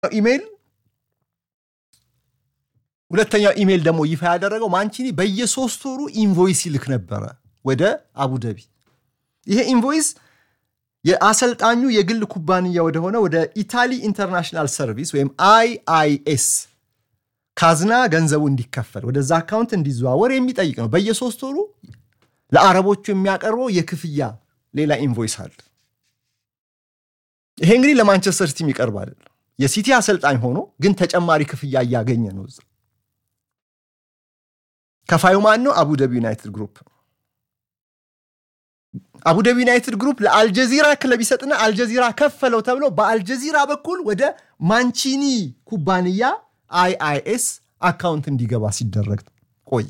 ኢሜይል ሁለተኛው ኢሜይል ደግሞ ይፋ ያደረገው ማንቺኒ በየሶስት ወሩ ኢንቮይስ ይልክ ነበረ ወደ አቡደቢ። ይሄ ኢንቮይስ የአሰልጣኙ የግል ኩባንያ ወደሆነ ወደ ኢታሊ ኢንተርናሽናል ሰርቪስ ወይም አይአይኤስ ካዝና ገንዘቡ እንዲከፈል ወደዛ አካውንት እንዲዘዋወር የሚጠይቅ ነው። በየሶስት ወሩ ለአረቦቹ የሚያቀርበው የክፍያ ሌላ ኢንቮይስ አለ። ይሄ እንግዲህ ለማንቸስተር ሲቲ የሚቀርብ አይደለም። የሲቲ አሰልጣኝ ሆኖ ግን ተጨማሪ ክፍያ እያገኘ ነው እዛ ከፋዩ ማን ነው? አቡደቢ ዩናይትድ ግሩፕ ነው። አቡደቢ ዩናይትድ ግሩፕ ለአልጀዚራ ክለብ ይሰጥና አልጀዚራ ከፈለው ተብሎ በአልጀዚራ በኩል ወደ ማንቺኒ ኩባንያ አይአይኤስ አካውንት እንዲገባ ሲደረግ ቆየ።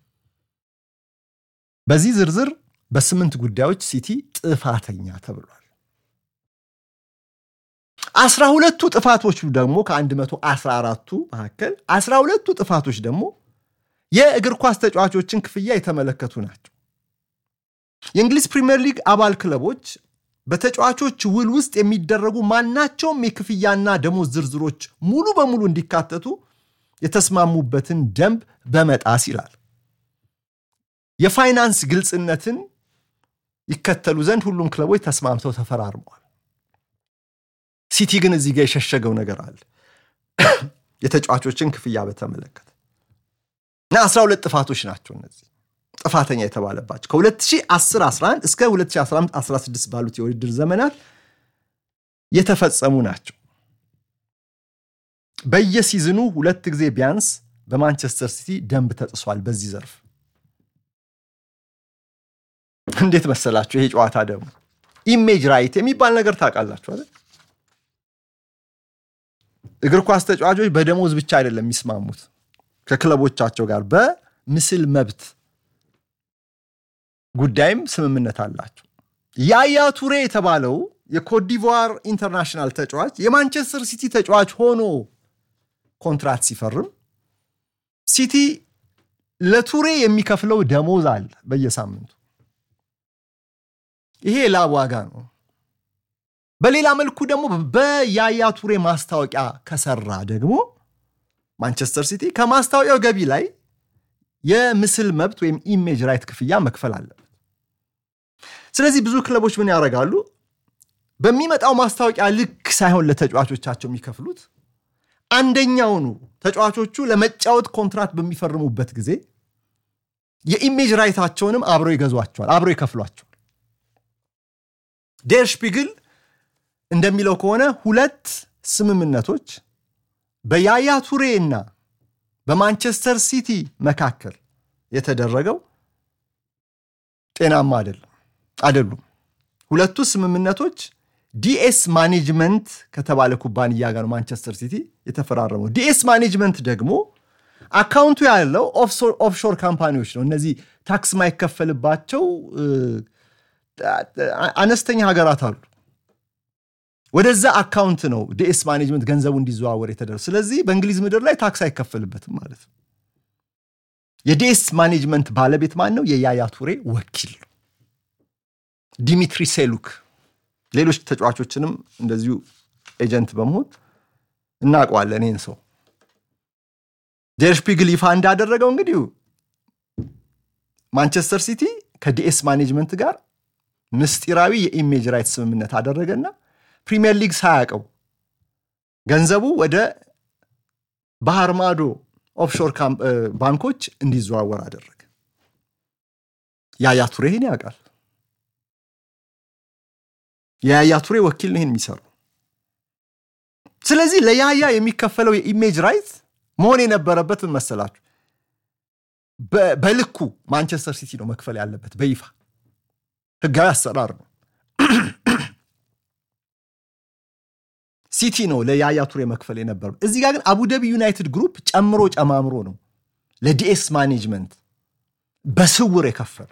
በዚህ ዝርዝር በስምንት ጉዳዮች ሲቲ ጥፋተኛ ተብሏል። አስራ ሁለቱ ጥፋቶቹ ደግሞ ከአንድ መቶ አስራ አራቱ መካከል አስራ ሁለቱ ጥፋቶች ደግሞ የእግር ኳስ ተጫዋቾችን ክፍያ የተመለከቱ ናቸው። የእንግሊዝ ፕሪምየር ሊግ አባል ክለቦች በተጫዋቾች ውል ውስጥ የሚደረጉ ማናቸውም የክፍያና ደሞዝ ዝርዝሮች ሙሉ በሙሉ እንዲካተቱ የተስማሙበትን ደንብ በመጣስ ይላል። የፋይናንስ ግልጽነትን ይከተሉ ዘንድ ሁሉም ክለቦች ተስማምተው ተፈራርመዋል። ሲቲ ግን እዚህ ጋር የሸሸገው ነገር አለ። የተጫዋቾችን ክፍያ በተመለከተ እና 12 ጥፋቶች ናቸው እነዚህ ጥፋተኛ የተባለባቸው ከ2010/11 እስከ 2015/16 ባሉት የውድድር ዘመናት የተፈጸሙ ናቸው። በየሲዝኑ ሁለት ጊዜ ቢያንስ በማንቸስተር ሲቲ ደንብ ተጥሷል። በዚህ ዘርፍ እንዴት መሰላችሁ? ይሄ ጨዋታ ደግሞ ኢሜጅ ራይት የሚባል ነገር ታውቃላችሁ አይደል? እግር ኳስ ተጫዋቾች በደሞዝ ብቻ አይደለም የሚስማሙት ከክለቦቻቸው ጋር በምስል መብት ጉዳይም ስምምነት አላቸው። ያያ ቱሬ የተባለው የኮትዲቯር ኢንተርናሽናል ተጫዋች የማንቸስተር ሲቲ ተጫዋች ሆኖ ኮንትራት ሲፈርም ሲቲ ለቱሬ የሚከፍለው ደሞዝ አለ በየሳምንቱ። ይሄ ላብ ዋጋ ነው። በሌላ መልኩ ደግሞ በያያ ቱሬ ማስታወቂያ ከሰራ ደግሞ ማንቸስተር ሲቲ ከማስታወቂያው ገቢ ላይ የምስል መብት ወይም ኢሜጅ ራይት ክፍያ መክፈል አለበት። ስለዚህ ብዙ ክለቦች ምን ያደርጋሉ? በሚመጣው ማስታወቂያ ልክ ሳይሆን ለተጫዋቾቻቸው የሚከፍሉት አንደኛውኑ ተጫዋቾቹ ለመጫወት ኮንትራት በሚፈርሙበት ጊዜ የኢሜጅ ራይታቸውንም አብረው ይገዟቸዋል፣ አብረው ይከፍሏቸዋል። ዴር ሽፒግል እንደሚለው ከሆነ ሁለት ስምምነቶች በያያ ቱሬ እና በማንቸስተር ሲቲ መካከል የተደረገው ጤናማ አይደለም አይደሉም። ሁለቱ ስምምነቶች ዲኤስ ማኔጅመንት ከተባለ ኩባንያ ጋር ማንቸስተር ሲቲ የተፈራረመው። ዲኤስ ማኔጅመንት ደግሞ አካውንቱ ያለው ኦፍሾር ካምፓኒዎች ነው። እነዚህ ታክስ ማይከፈልባቸው አነስተኛ ሀገራት አሉ። ወደዛ አካውንት ነው ዲኤስ ማኔጅመንት ገንዘቡ እንዲዘዋወር የተደረገው። ስለዚህ በእንግሊዝ ምድር ላይ ታክስ አይከፈልበትም ማለት ነው። የዲኤስ ማኔጅመንት ባለቤት ማን ነው? የያያ ቱሬ ወኪል ነው ዲሚትሪ ሴሉክ። ሌሎች ተጫዋቾችንም እንደዚሁ ኤጀንት በመሆን እናውቀዋለን ይህን ሰው። ዴር ሽፒግል ይፋ እንዳደረገው እንግዲህ ማንቸስተር ሲቲ ከዲኤስ ማኔጅመንት ጋር ምስጢራዊ የኢሜጅ ራይት ስምምነት አደረገና ፕሪሚየር ሊግ ሳያውቀው ገንዘቡ ወደ ባህር ማዶ ኦፍሾር ባንኮች እንዲዘዋወር አደረገ። ያያ ቱሬ ይህን ያውቃል። የያያ ቱሬ ወኪል ነው ይህን የሚሰሩ። ስለዚህ ለያያ የሚከፈለው የኢሜጅ ራይት መሆን የነበረበት ምን መሰላችሁ? በልኩ ማንቸስተር ሲቲ ነው መክፈል ያለበት። በይፋ ህጋዊ አሰራር ነው። ሲቲ ነው ለያያ ቱሬ መክፈል የነበረው። እዚህ ጋር ግን አቡዳቢ ዩናይትድ ግሩፕ ጨምሮ ጨማምሮ ነው ለዲኤስ ማኔጅመንት በስውር የከፈሉ።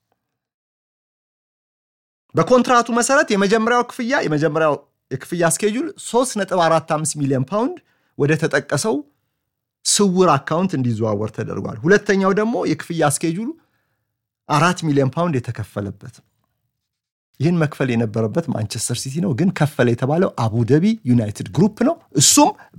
በኮንትራቱ መሰረት የመጀመሪያው ክፍያ የመጀመሪያው የክፍያ ስኬጁል 3.45 ሚሊዮን ፓውንድ ወደ ተጠቀሰው ስውር አካውንት እንዲዘዋወር ተደርጓል። ሁለተኛው ደግሞ የክፍያ ስኬጁሉ አራት ሚሊዮን ፓውንድ የተከፈለበት ይህን መክፈል የነበረበት ማንቸስተር ሲቲ ነው፣ ግን ከፈለ የተባለው አቡደቢ ዩናይትድ ግሩፕ ነው። እሱም